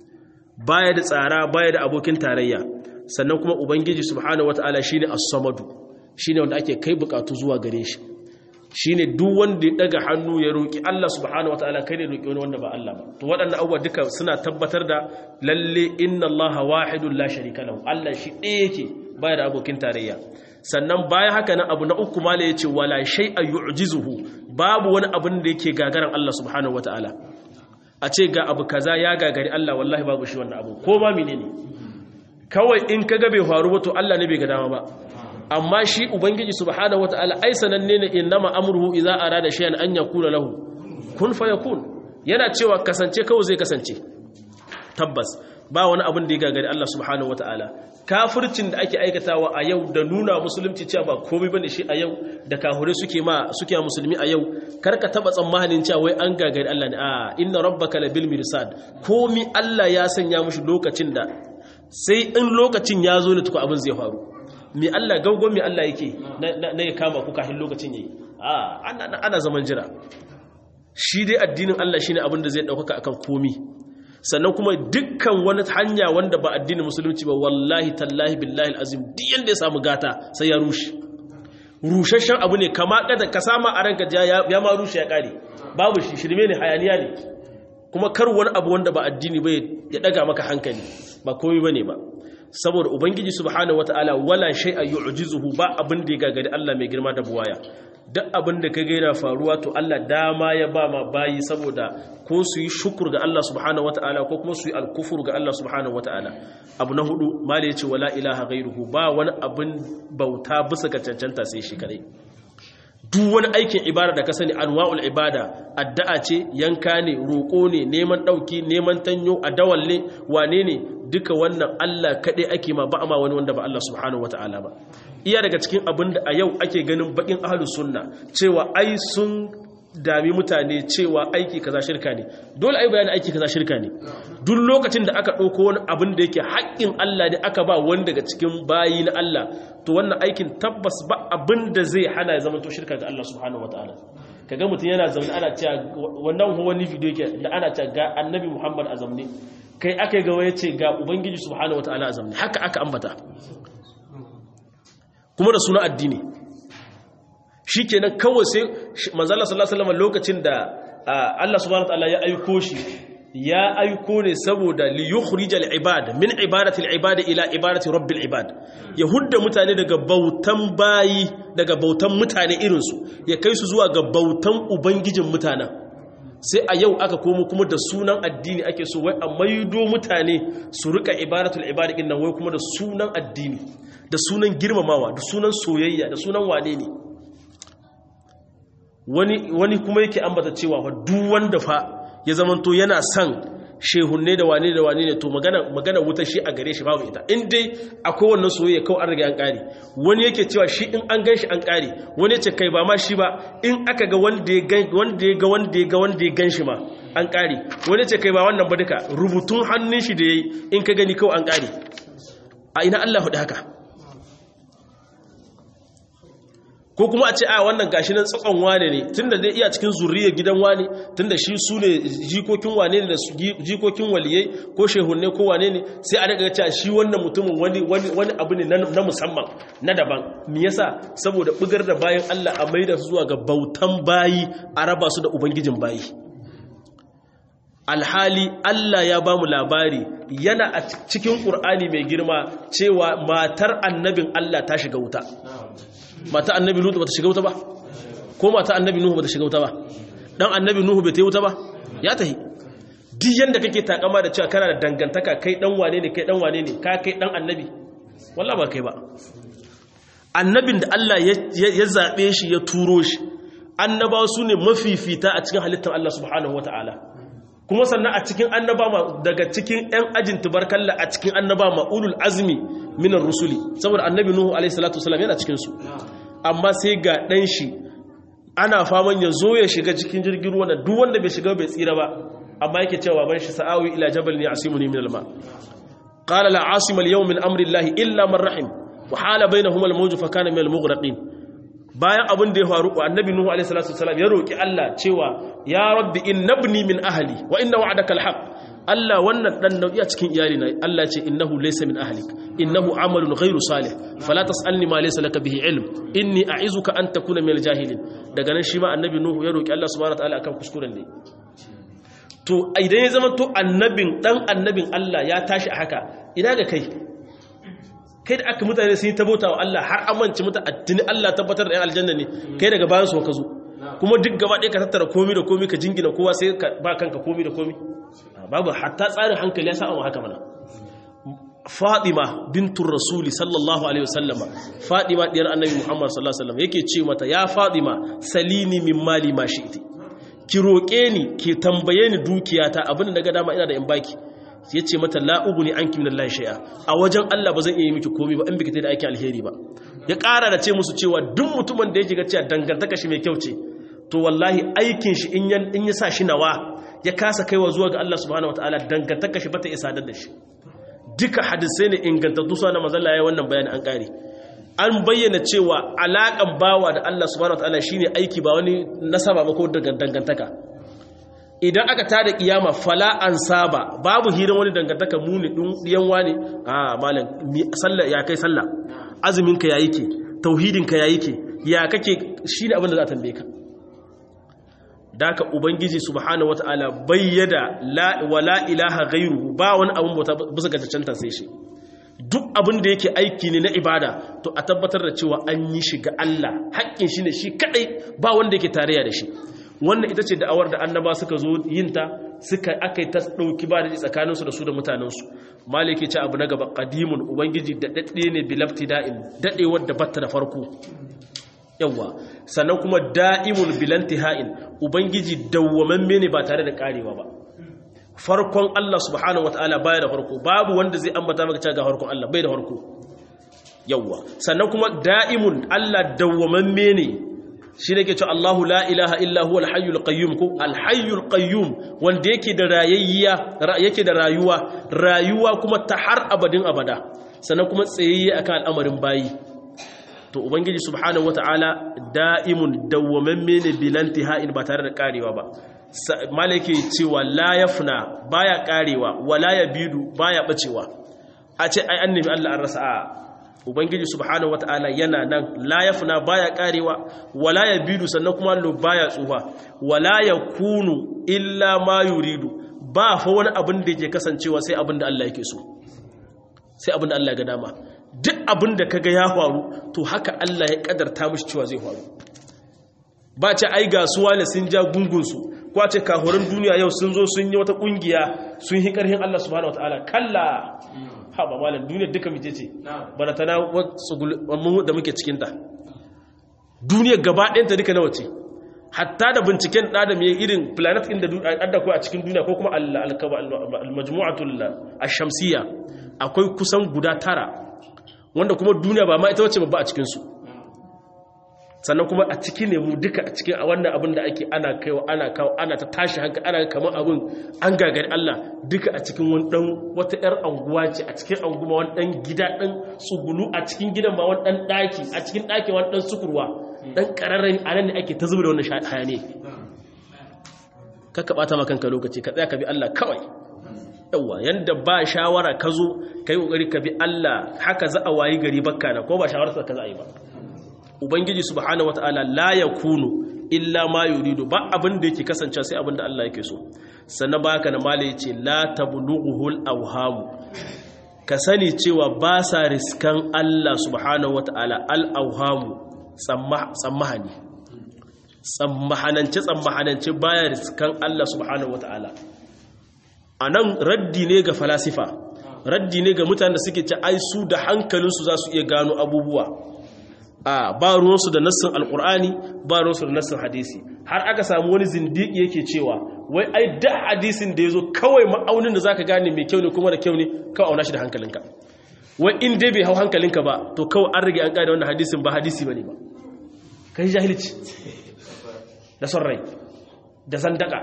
baya da tsara baya da abokin tarayya sannan kuma ubangiji subhanahu wataala shine as-samadu shine wanda ake kai bukatu zuwa gare shi shine duk wanda ya daga hannu ya roki Allah subhanahu wataala kai ne roki wani wanda ba Allah ba to waɗannan abubuwa duka suna tabbatar da lalle inna Allah wahidun la sharika lahu Allah shi ɗaya yake baya da abokin tarayya sannan bayan haka nan abu na uku mala yace wala shay'a yu'jizuhu babu wani abin da yake gagaran Allah subhanahu wataala a ce ga abu kaza ya gagari Allah wallahi babu shi wannan abu ko ma menene kawai in kaga bai faru ba to Allah ne bai ga dama ba amma shi ubangiji subhanahu wataala ai sananne ne innama amruhu idza arada shay'an an yakuna lahu kun fayakun yana cewa kasance kawai zai kasance tabbas ba wani abin da ya gagari Allah subhanahu wataala kafircin da ake aikatawa a yau da nuna musulunci cewa ba komai bane shi a yau da kahure suke ma suke musulmi a yau karka taba tsammanin cewa wai an gagari Allah ne a inna rabbaka labil mirsad komi Allah ya sanya mushi lokacin da sai in lokacin ya zo ne tuku abin zai faru mi Allah gaugon mi Allah yake na ya kama ku kafin lokacin yayi a ana zaman jira shi dai addinin Allah shine abin da zai daukaka akan komi sannan kuma dukkan wani hanya wanda ba addinin musulunci ba wallahi tallahi billahi alazim duk yanda ya samu gata sai ya rushe rushashen abu ne kama kada ka sama a ranka ya ma rushe ya kare babu shi shirme ne hayaniya ne kuma kar wani abu wanda ba addini ba ya daga maka hankali ba komai bane ba saboda ubangiji subhanahu wataala wala shay'a yu'jizuhu ba abin da ya gagari Allah mai girma da buwaya duk abin da ka gaira faruwa to Allah dama ya ba ma bayi saboda ko su yi shukur ga Allah subhanahu wataala ko kuma su yi alkufur ga Allah subhanahu wataala abu na hudu mali yace wala ilaha ghairuhu ba wani abin bauta bisa ga cancanta sai shi kadai duk wani aikin ibada da ka sani anwa'ul ibada addu'a ce yanka ne roƙo ne neman ɗauki neman tanyo adawal ne wane ne duka wannan Allah kaɗai ake ma ba ma wani wanda ba Allah subhanahu wata'ala ba iya daga cikin abin da a yau ake ganin bakin ahlus sunna cewa ai sun dami mutane cewa aiki kaza shirka ne dole ai bayani aiki kaza shirka ne duk lokacin da aka ɗauko wani abin da yake haƙƙin Allah ne aka ba wani daga cikin bayi na Allah to wannan aikin tabbas ba abin da zai hana ya zama to shirka ga Allah subhanahu wataala kaga mutum yana zaune ana cewa wannan wani video yake da ana cewa ga annabi Muhammad a zamne kai aka ga waye ce ga ubangiji subhanahu wataala a zamne haka aka ambata kuma da suna addini shi kenan kawai sai manzala sallallahu alaihi wasallam lokacin da Allah subhanahu wataala ya aiko shi ya aiko ne saboda li yukhrij al ibad min ibadati al ibad ila ibadati rabbil ibad ya hudda mutane daga bautan bayi daga bautan mutane irin su ya kai su zuwa ga bautan ubangijin mutanen sai a yau aka komo kuma da sunan addini ake so wai a maido mutane su rika ibadatul ibad din nan wai kuma da sunan addini da sunan girmamawa da sunan soyayya da sunan wane ne wani wani kuma yake ambata cewa fa duk wanda fa ya zamanto yana son shehunne da wane da wane ne to magana magana wuta shi a gare shi babu ita in dai akwai wannan soyayya kawai an riga an kare wani yake cewa shi in an ganshi an kare wani yace kai ba ma shi ba in aka ga wanda ya ga wanda ya ga wanda ya ga wanda ya ganshi ma an kare wani yace kai ba wannan ba duka rubutun hannun shi da yayi in ka gani kawai an kare a ina Allah hudu haka ko kuma a ce a wannan gashi nan tsakon wane ne tunda dai iya cikin zuriyar gidan wane tunda shi su ne jikokin wane ne da jikokin waliyai ko shehunne ko wane ne sai a daga cewa shi wannan mutumin wani wani abu ne na musamman na daban me yasa saboda bugar da bayan Allah a maida su zuwa ga bautan bayi a raba su da ubangijin bayi alhali Allah ya ba mu labari yana a cikin Qur'ani mai girma cewa matar annabin Allah ta shiga wuta mata annabi lutu bata shiga wuta ba ko mata annabi nuhu bata shiga wuta ba dan annabi nuhu bai ta wuta ba ya tahi duk yanda kake takama da cewa kana da dangantaka kai dan wane ne kai dan wane ne ka kai dan annabi wallahi ba kai ba annabin da Allah ya zabe shi ya turo shi annabawa su ne mafifita a cikin halittar Allah subhanahu wataala kuma sannan a cikin annaba daga cikin 'yan ajin tubarkalla a cikin annaba ma'ulul azmi minar rusuli saboda annabi nuhu alaihi salatu wasalam yana cikinsu amma sai ga ɗan shi ana faman ya zo ya shiga cikin jirgin ruwa duk wanda bai shiga bai tsira ba amma yake cewa ban shi sa'awi ila jabal ne asimuni min alma qala la asima al-yawm min amri llahi illa man rahim wa hala bainahuma al-mawj fa kana min al-mughraqin bayan abin da ya faru annabi nuhu alaihi salatu wasalam ya roki Allah cewa ya rabbi innabni min ahli wa inna wa'daka alhaq Allah wannan dan nau'i a cikin iyali na Allah ce innahu laysa min ahlik innahu amalun ghairu salih fala tasalni ma laysa laka bihi ilm inni a'izuka an takuna min aljahilin daga nan shi ma annabi nuhu ya roki Allah subhanahu wataala akan kuskuren ne to idan ya zama to annabin dan annabin Allah ya tashi a haka ina ga kai kai da aka mutane sun yi tabota wa Allah har amince mutu addini Allah tabbatar da 'yan aljanna ne kai daga bayan su ka zo kuma duk gaba ɗaya ka tattara komi da komi ka jingina kowa sai ka ba kanka komi da komi babu hatta tsarin hankali ya sa'a haka mana Fatima bintun Rasuli sallallahu alaihi wasallama Fatima diyar Annabi Muhammad sallallahu alaihi wasallam yake ce mata ya Fatima salini min mali ma shi'ti ki roƙe ni ki tambaye ni dukiyata abin da ga dama ina da in baki ya ce mata la'uguni an kimin Allah shaya a wajen Allah ba zan iya yi miki komi ba in biki da aikin alheri ba ya ƙara da ce musu cewa duk mutumin da ya jiga cewa dangantaka shi mai kyau ce to wallahi aikin shi in ya sa shi nawa ya kasa kaiwa zuwa ga Allah subhanahu wataala dangantaka shi bata isa da shi duka hadisai ne ingantattu sa na mazalla ya wannan bayani an ƙare an bayyana cewa alaƙan bawa da Allah subhanahu wataala shine aiki ba wani nasaba ba ko dangantaka idan aka tada kiyama fala an saba babu hirin wani dangantaka muni ɗiyan wani a malam sallah ya kai sallah azumin ka yayi ke tauhidin ka yayi ke ya kake shine abin da za a tambaye ka daka ubangiji subhanahu wataala bayyada la wala ilaha ghairu ba wani abun bauta bisa ga cancanta sai shi duk abin da yake aiki ne na ibada to a tabbatar da cewa an yi shi ga Allah haƙƙin shi ne shi kadai ba wanda yake tarayya da shi wannan ita ce da'awar da annaba suka zo yinta suka aka yi ta ɗauki ba da tsakaninsu da su da mutanensu maliki ce abu na gaba ƙadimun ubangiji da daɗe ne bilafti da'in daɗewar da batta da farko yawwa sannan kuma da'imun bilanti ha'in ubangiji dawwamamme ne ba tare da ƙarewa ba farkon Allah subhanahu wata'ala baya da farko babu wanda zai ambata maka cewa ga farkon Allah bai da farko yawwa sannan kuma da'imun Allah dawwamamme ne shi ne ke ce Allahu la ilaha illa huwa alhayyul qayyum ko alhayyul qayyum wanda yake da rayayya yake da rayuwa rayuwa kuma ta har abadin abada sannan kuma tsayayye akan al'amarin bayi to ubangiji subhanahu wataala da'imun dawwamamme ne bilanti ha'in ba tare da karewa ba malaki cewa la yafna baya karewa wala yabidu baya bacewa a ce ai annabi Allah an rasa a ubangiji subhanahu wataala yana nan la yafna baya karewa wala yabidu sannan kuma lo baya tsufa wala yakunu illa ma yuridu ba fa wani abin da yake kasancewa sai abin da Allah yake so sai abin da Allah ga dama duk abin da kaga ya faru to haka Allah ya kadarta mishi cewa zai faru ba ce ai ga suwa ne sun ja gungunsu ko ce kahorin duniya yau sun zo sun yi wata kungiya sun yi karhin Allah subhanahu wataala kalla ha ba malam duniya duka mice ce bana tana wasu da muke cikin ta duniya gaba ɗayanta duka nawa ce hatta da binciken ɗada mai irin planet inda adda a cikin duniya ko kuma al-majmu'atul ash-shamsiyya akwai kusan guda tara wanda kuma duniya ba ma ita wacce babba a cikinsu sannan kuma a ciki ne mu duka a cikin a wannan abin da ake ana kaiwa ana kawo ana ta tashi haka ana kamar abin an gagari Allah duka a cikin wani dan wata yar anguwa ce a cikin anguma wani dan gida dan tsugulu a cikin gidan ba wani dan daki a cikin dakin wani dan sukurwa dan kararren anan ne ake ta zuba da wannan hayane kaka bata maka kanka lokaci ka tsaya ka bi Allah kawai yawa yanda ba shawara ka zo kai kokari ka bi Allah haka za a wayi gari bakka na ko ba shawarar ka za a yi ba ubangiji subhanahu wataala la yakunu illa ma yuridu ba abin da yake kasance sai abin da Allah yake so sannan baka na mala yace la tablughuhul awham ka sani cewa ba sa riskan Allah subhanahu wataala al awham tsammahani tsammahanance tsammahanance baya riskan Allah subhanahu wataala anan raddi ne ga falasifa raddi ne ga mutanen da suke ci ai su da hankalinsu za su iya gano abubuwa a ba ruwansu da nassin alkur'ani ba ruwansu da nassin hadisi har aka samu wani zindiki yake cewa wai ai da hadisin da ya zo kawai ma'aunin da za ka gane mai kyau ne kuma da kyau ne kawai auna shi da hankalinka wai in dai bai hau hankalinka ba to kawai an rage an ƙada wannan hadisin ba hadisi ba ne ba kai jahilci da son rai da zandaka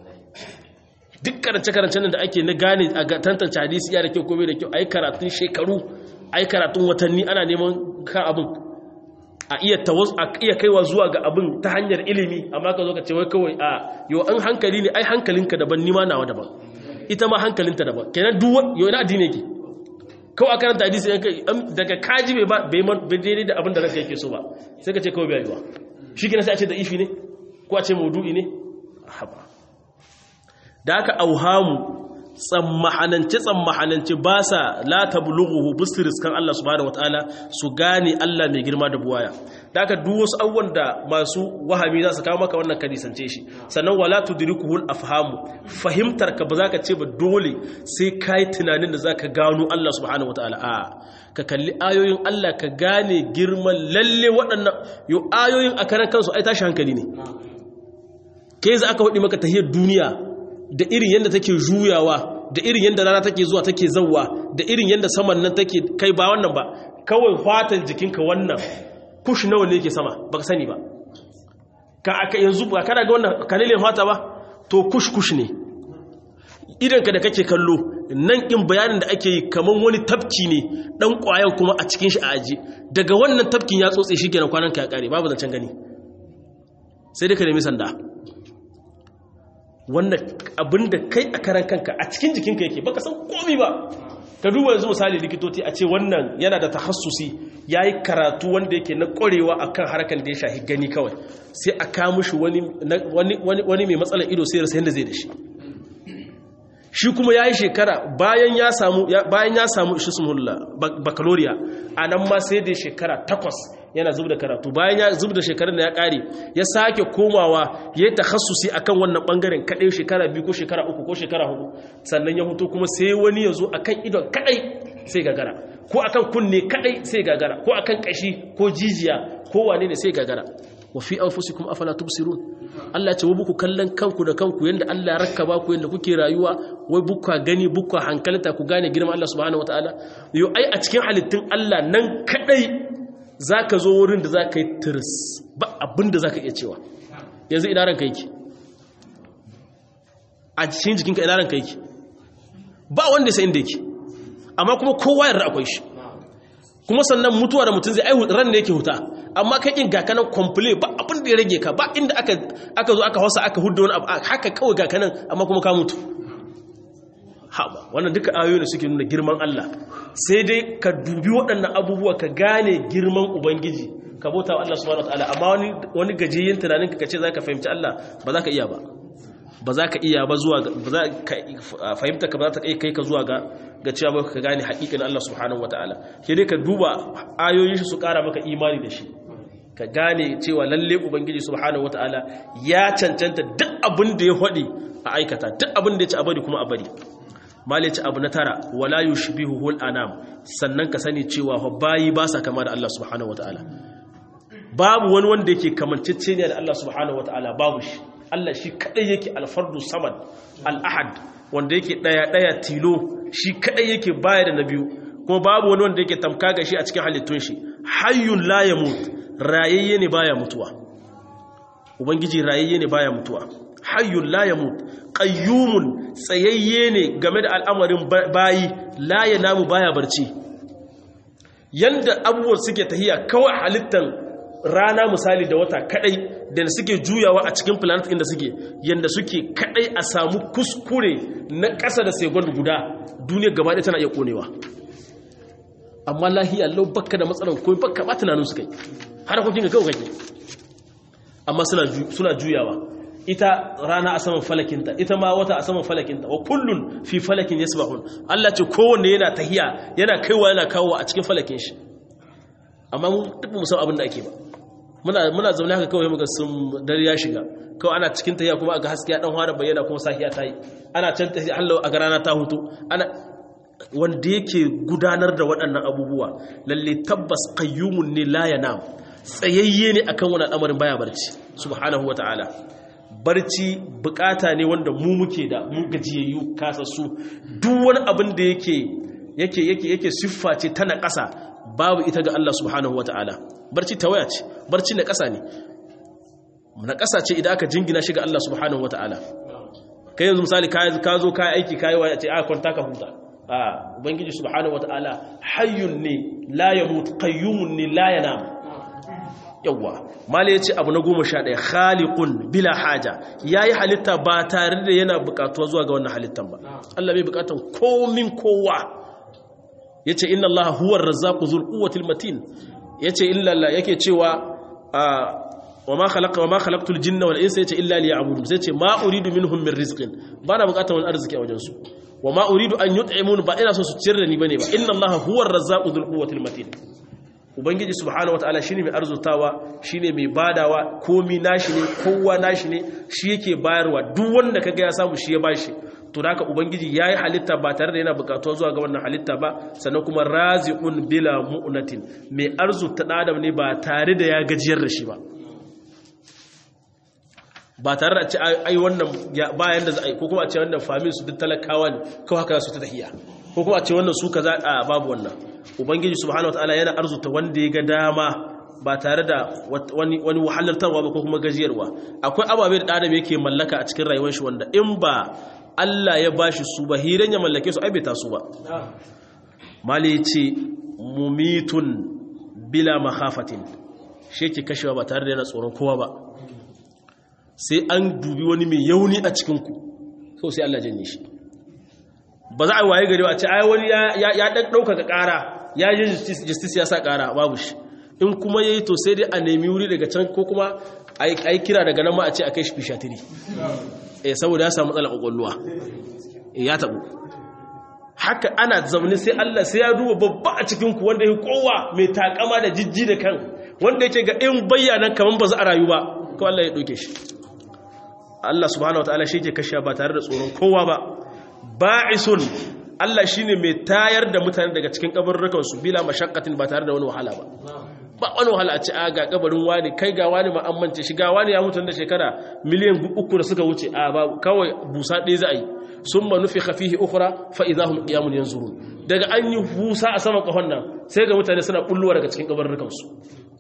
duk karance-karancen da ake na gane a tantance hadisi ya da kyau ko bai da kyau ai karatun shekaru ai karatun watanni ana neman kan abin a iya tawaz a iya kaiwa zuwa ga abin ta hanyar ilimi amma ka zo ka ce wai kawai a yau an hankali ne ai hankalinka daban nima nawa daban ita ma hankalinta daban kenan duk yau ina addini yake kawai a karanta hadisi daga kaji bai ba bai daidai da abin da ranka yake so ba sai ka ce kawai bai yiwa shi kenan sai a ce da ifi ne ko a ce maudu'i ne haba da aka auhamu tsammahanance tsammahanance ba sa la tablughu bisris kan Allah subhanahu wataala su gane Allah mai girma da buwaya da aka duk wasu abubuwan da masu wahami za su kawo maka wannan kadisance shi sannan wala tudrikuhul afhamu fahimtar ka ba za ka ce ba dole sai kai tunanin da zaka gano Allah subhanahu wataala a ka kalli ayoyin Allah ka gane girman lalle waɗannan yo ayoyin a karan kansu ai tashi hankali ne ke za aka hudi maka tahiyar duniya da irin yadda take juyawa da irin yadda rana take zuwa take zauwa da irin yadda saman nan take kai ba wannan ba kawai fatan jikinka wannan kush nawa ne yake sama baka sani ba ka aka yanzu ba kana ga wannan kanilin fata ba to kush kush ne idan ka da kake kallo nan in bayanin da ake yi kaman wani tafki ne dan kwayan kuma a cikin shi a aji daga wannan tafkin ya tsotse shi kenan kwanan ka ya kare babu zancen gani sai dai ka nemi sanda wannan abinda kai a karan kanka a cikin jikinka yake baka san komi ba ka duba yanzu misali likitoci a ce wannan yana da tahassusi yayi karatu wanda yake na ƙwarewa akan harkan da ya shahi gani kawai sai a kawo shi wani wani mai matsalar ido sai rasa yanda zai da shi shi kuma yayi shekara bayan ya samu bayan ya samu ishismulla baccalaureate anan ma sai da shekara takwas yana zub da karatu bayan ya zub da shekarun da ya kare ya sake komawa ya yi takhassusi akan wannan bangaren kadai shekara biyu ko shekara uku ko shekara hudu sannan ya hutu kuma sai wani ya zo akan idon kadai sai gagara ko akan kunne kadai sai gagara ko akan kashi ko jijiya ko wane ne sai gagara wa fi anfusikum afala tubsirun Allah ce wa buku kallon kanku da kanku yanda Allah ya rakkaba ku yanda kuke rayuwa wai bukka gani bukka hankalta ku gane girman Allah subhanahu wataala yo ai a cikin halittun Allah nan kadai za ka zo wurin da za ka yi tiris ba abin da za ka iya cewa yanzu ina ranka yake a cikin jikinka ina ranka yake ba wanda sai inda yake amma kuma kowa yarda akwai shi kuma sannan mutuwa da mutum zai aihu ran da yake huta amma kai kin ga kanan komple ba abin da ya rage ka ba inda aka aka zo aka hausa aka hudda wani abu haka kawai ga kanan amma kuma ka mutu haɓa wannan duka ayoyi da suke nuna girman Allah sai dai ka dubi waɗannan abubuwa ka gane girman Ubangiji ka bauta wa Allah subhanahu wataala amma wani wani gajiyin tunanin ka ce zaka fahimci Allah ba za ka iya ba ba za ka iya ba zuwa ba za ka fahimta ka ba za ta kai ka zuwa ga ga cewa ba ka gane haƙiƙin Allah subhanahu wataala ke dai ka duba ayoyin shi su ƙara maka imani da shi ka gane cewa lalle ubangiji subhanahu wataala ya cancanta duk abin da ya faɗi a aikata duk abin da ya ci a bari kuma a bari malai ci abu na tara wala yushbihuhul anam sannan ka sani cewa bayi ba sa kama da Allah subhanahu wataala babu wani wanda yake kamanceceniya da Allah subhanahu wataala babu shi Allah shi kadai yake alfardu samad al-ahad wanda yake daya daya tilo shi kadai yake baya da na biyu kuma babu wani wanda yake tamka ga shi a cikin halittun shi hayyun la yamut rayayye ne baya mutuwa ubangiji rayayye ne baya mutuwa hayyun la yamut qayyumun tsayayye ne game da al'amarin bayi la yanamu baya barci yanda abubuwan suke tahiya kawai halittan rana misali da wata kadai da suke juyawa a cikin planet inda suke yanda suke kadai a samu kuskure na ƙasa da second guda duniya gaba ɗaya tana iya konewa amma lahiya lau bakka da matsalan ko bakka ba tunanin su kai har kokin ga kawai kake amma suna juyawa ita rana a saman falakinta ita ma wata a saman falakinta wa kullun fi falakin yasbahun Allah ce kowanne yana tahiya yana kaiwa yana kawo a cikin falakin shi amma mun duk mu san abin da ake ba muna muna zaune haka kawai muga sun dare ya shiga kawai ana cikin tahiya kuma aga haske ya dan fara bayyana kuma safiya ta yi ana can tahiya Allah a rana ta hutu ana wanda yake gudanar da waɗannan abubuwa lalle tabbas qayyumun ne la yanam tsayayye ne akan wani al'amarin baya barci subhanahu wataala barci bukata ne wanda mu muke da mu gajiyayyu kasassu duk wani abin da yake yake yake yake siffa ce ta naƙasa babu ita ga Allah subhanahu wataala barci tawaya ce barci na ƙasa ne na ƙasa ce idan aka jingina shi ga Allah subhanahu wataala kai yanzu misali ka zo ka aiki ka yi wa ce a kwanta ka huta a ubangiji subhanahu wataala hayyun ne la yamut qayyumun ne la yanam yawwa mala ya ce abu na goma sha ɗaya khaliqun bila haja ya yi halitta ba tare da yana buƙatuwa zuwa ga wannan halittan ba Allah bai buƙatan komin kowa ya ce inna Allah huwar razzaku zul quwwatil matin ya ce illa Allah yake cewa wa ma khalaqa wa ma khalaqtul jinna wal insa yace illa liya'budun sai ce ma uridu minhum min rizqin ba na buƙatan wani arziki a wajen su wa ma uridu an yut'imun ba ina so su ciyar da ni bane ba inna Allah huwar razzaqu zul quwwatil matin ubangiji subhanahu wataala shine mai arzutawa shine mai badawa komi nashi ne kowa nashi ne shi yake bayarwa duk wanda kaga ya samu shi ya bashi to haka ubangiji yayi halitta ba tare da yana bukatuwa zuwa ga wannan halitta ba sannan kuma raziqun bila mu'natin mai arzuta adam ne ba tare da ya gajiyar da shi ba ba tare da ce ai wannan bayan da za a yi ko kuma a ce wannan famin su duk talakawa ne kawai haka su ta tahiya ko kuma a ce wannan su kaza a babu wannan ubangiji subhanahu wataala yana arzuta wanda ya ga dama ba tare da wani wani wahalartarwa ba ko kuma gajiyarwa akwai ababe da adam yake mallaka a cikin rayuwar shi wanda in ba Allah ya bashi su ba hiran ya mallake su ai bai tasu ba mali ce mumitun bila makhafatin shi yake kashewa ba tare da yana tsoron kowa ba sai an dubi wani mai yauni a cikin ku so sai Allah janye shi ba za a waye gari ba a ce ai wani ya ɗan ɗaukaka ƙara ya yi justice ya sa ƙara babu shi in kuma ya yi to sai dai a nemi wuri daga can ko kuma a yi kira daga nan ma a ce a kai shi fishatiri eh saboda ya samu matsalar ƙwaƙwalwa ya taɓu haka ana zaune sai Allah sai ya duba babba a cikinku wanda ya kowa mai takama da jijji da kan wanda yake ga in bayyana kamar ba za a rayu ba kawai Allah ya ɗauke shi Allah subhanahu wataala shi ke kashe ba tare da tsoron kowa ba ba'isun Allah shine mai tayar da mutane daga cikin kabarrukan su bila mashaqqatin ba tare da wani wahala ba ba wani wahala a ce a ga kabarin wani kai ga wani ma amince shi ga wani ya mutu da shekara miliyan uku da suka wuce a ba kawai busa ɗaya za a yi summa nufikha fihi ukhra fa idahum qiyamun yanzurun daga an yi busa a saman kahon nan sai ga mutane suna bulluwa daga cikin kabarrukan su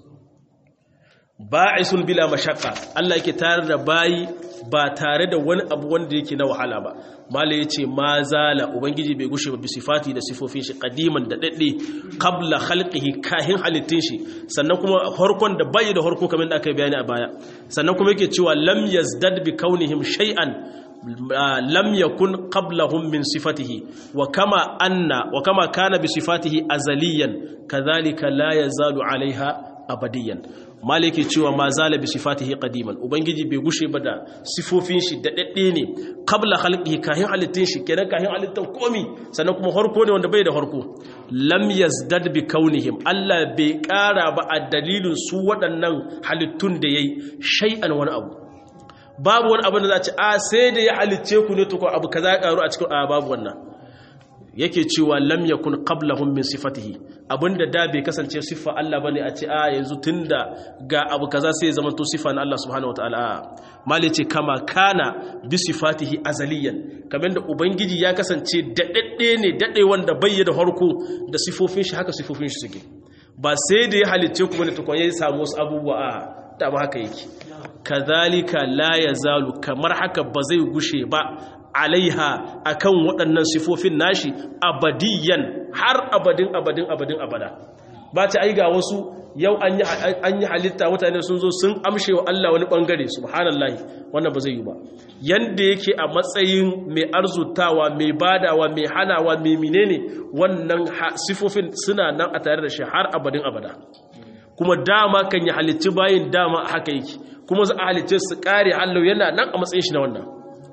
ba'isun bila mashaqqa Allah yake tare da bayi ba tare da wani abu wanda yake na wahala ba mala yace ma zala ubangiji bai gushe ba bisifati da sifofin shi qadiman da dadde qabla khalqihi kahin halittin shi sannan kuma harkon da bai da harko kamar da aka bayani a baya sannan kuma yake cewa lam yazdad bi kaunihim shay'an lam yakun qablahum min sifatihi wa kama anna wa kama kana bi sifatihi azaliyan kadhalika la yazalu alaiha abadiyan maliki cewa ma zala bi sifatihi qadiman ubangiji bai gushe ba da sifofin shi da dadde ne qabla khalqihi kahin halittin shi kenan kahin halittan komi sannan kuma harko ne wanda bai da harko lam yazdad bi kaunihim Allah bai kara ba a dalilin su waɗannan halittun da yayi shay'an wani abu babu wani abu da za ci a sai da ya halicce ku ne to ko abu kaza ya karu a cikin a babu wannan yake cewa lam yakun qablahum min sifatihi abinda da bai kasance siffa Allah bane a ce a yanzu tunda ga abu kaza sai ya zama to siffa na Allah subhanahu wataala mali ce kama kana bi sifatihi azaliyan kamar da ubangiji ya kasance dadadde ne dade wanda bai da harko da sifofin shi haka sifofin shi suke ba sai da ya halicce ku bane tukun ya samu wasu abubuwa a dama haka yake kazalika la yazalu kamar haka ba zai gushe ba alaiha akan waɗannan sifofin nashi abadiyan har abadin abadin abadin abada ba ta ai ga wasu yau an yi halitta mutane sun zo sun amshe wa Allah wani ɓangare subhanallahi wannan ba zai yi ba yanda yake a matsayin mai arzutawa mai badawa mai hanawa mai menene wannan sifofin suna nan a tare da shi har abadin abada kuma dama kan yi halitti bayin dama haka yake kuma za a halitte su kare hallau yana nan a matsayin shi na wannan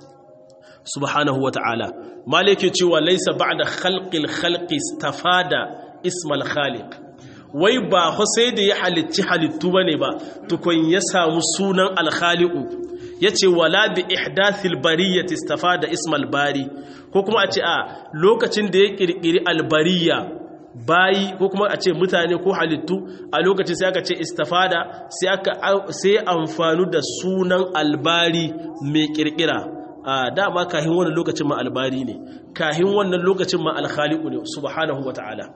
subhanahu wa ta'ala malike cewa laisa ba'da khalqil khalqi istafada ismal khaliq wai ba ho sai da ya halicci halittu bane ba tukun ya samu sunan al-khaliqu yace wala bi ihdathil bariyati istafada ismal bari ko kuma a ce a lokacin da ya kirkiri al-bariya bayi ko kuma a ce mutane ko halittu a lokacin sai aka ce istafada sai aka sai amfanu da sunan albari mai kirkira a dama kahin wannan lokacin ma albari ne kahin wannan lokacin ma alkhaliqu ne subhanahu wataala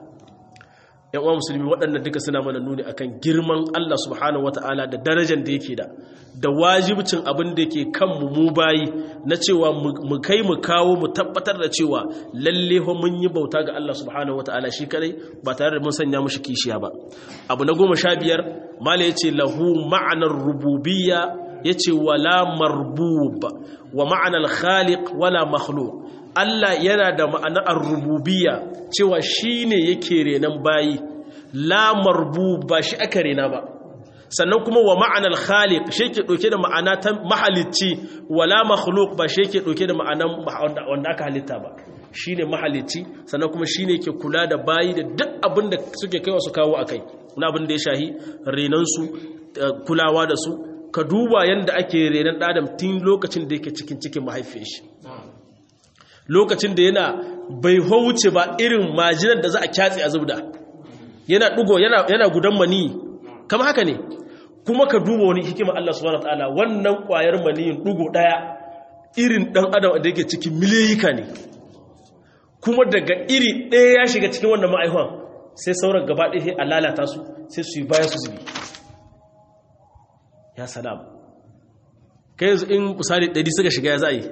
yan uwa musulmi waɗannan duka suna mana nuni akan girman Allah subhanahu wataala da darajar da yake da da wajibcin abin da yake kan mu mu bayi na cewa mu kai mu kawo mu tabbatar da cewa lalle ho mun yi bauta ga Allah subhanahu wataala shi kadai ba tare da mun sanya mushi kishiya ba abu na goma sha biyar mala yace lahu ma'anar rububiyya yace wala marbub wa ma'anar khaliq wala makhluq Allah yana da ma'anar rububiyya cewa shine yake renan bayi la marbub ba shi aka rena ba sannan kuma wa ma'anar khaliq shi ke ɗauke da ma'ana ta mahalicci wala makhluk ba shi ke ɗauke da ma'anan wanda aka halitta ba shi ne mahalicci sannan kuma shi ne ke kula da bayi da duk abin da suke kaiwa su kawo a kai na abin da ya shahi renansu kulawa da su ka duba yadda ake renan ɗadam tun lokacin da yake cikin cikin mahaifin shi lokacin da yana bai hauce ba irin majinar da za a kyatse a zubda yana ɗugo yana gudan mani kama haka ne kuma ka duba wani hikima Allah subhanahu wataala wannan kwayar maniyin dugo daya irin dan adam da yake cikin miliyika ne kuma daga iri daya ya shiga cikin wannan ma'aihon sai sauran gaba ɗaya sai a lalata su sai su yi baya su zubi ya salam kai yanzu in misali ɗari suka shiga ya za yi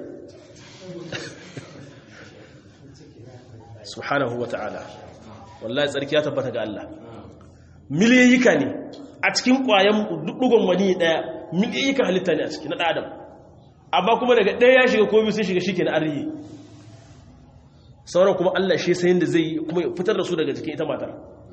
subhanahu wataala wallahi tsarki ya tabbata ga Allah miliyika ne a cikin ƙwayan dugon wani ɗaya miliyika halitta ne a ciki na ɗadam amma kuma daga ɗaya ya shiga ko biyu sun shiga shi ke na arihi sauran kuma Allah shi sayin da zai yi kuma ya fitar da su daga jikin ita matar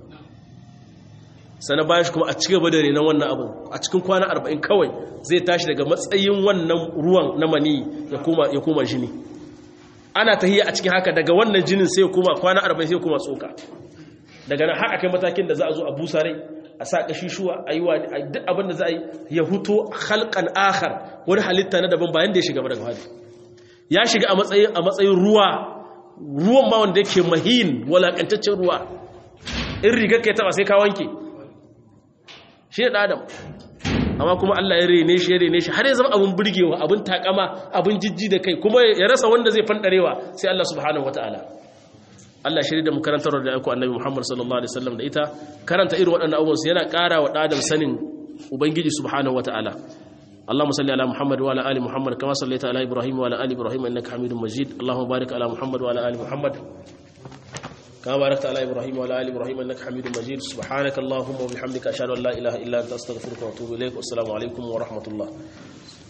sana bayan shi kuma a cikin gaba da renon wannan abin a cikin kwana arba'in kawai zai tashi daga matsayin wannan ruwan na mani ya koma jini ana tahiya a cikin haka daga wannan jinin sai ya koma kwana arba'in sai ya koma tsoka daga nan har akai matakin da za a zo a busa rai a sa kashishuwa a yi wa duk abin da za a yi ya huto halkan akhar wani halitta na daban bayan da ya shiga daga hali ya shiga a matsayin a matsayin ruwa ruwan ma wanda yake mahin walakantaccen ruwa in rigar ka ya taba sai ka wanke shi ne adam amma kuma Allah ya rene shi ya rene shi har ya zama abin burgewa abin takama abin jijji da kai kuma ya rasa wanda zai fandarewa sai Allah subhanahu wataala Allah shiri da mu karantar da aiko annabi Muhammad sallallahu alaihi wasallam da ita karanta irin waɗannan abubuwan su yana ƙara wa ɗadan sanin ubangiji subhanahu wataala اللهم صل على محمد وعلى ال محمد كما صليت على ابراهيم وعلى ال ابراهيم انك حميد مجيد اللهم بارك على محمد وعلى ال محمد كما باركت على ابراهيم وعلى ال ابراهيم انك حميد مجيد سبحانك اللهم وبحمدك اشهد ان لا اله الا انت استغفرك واتوب اليك والسلام عليكم ورحمه الله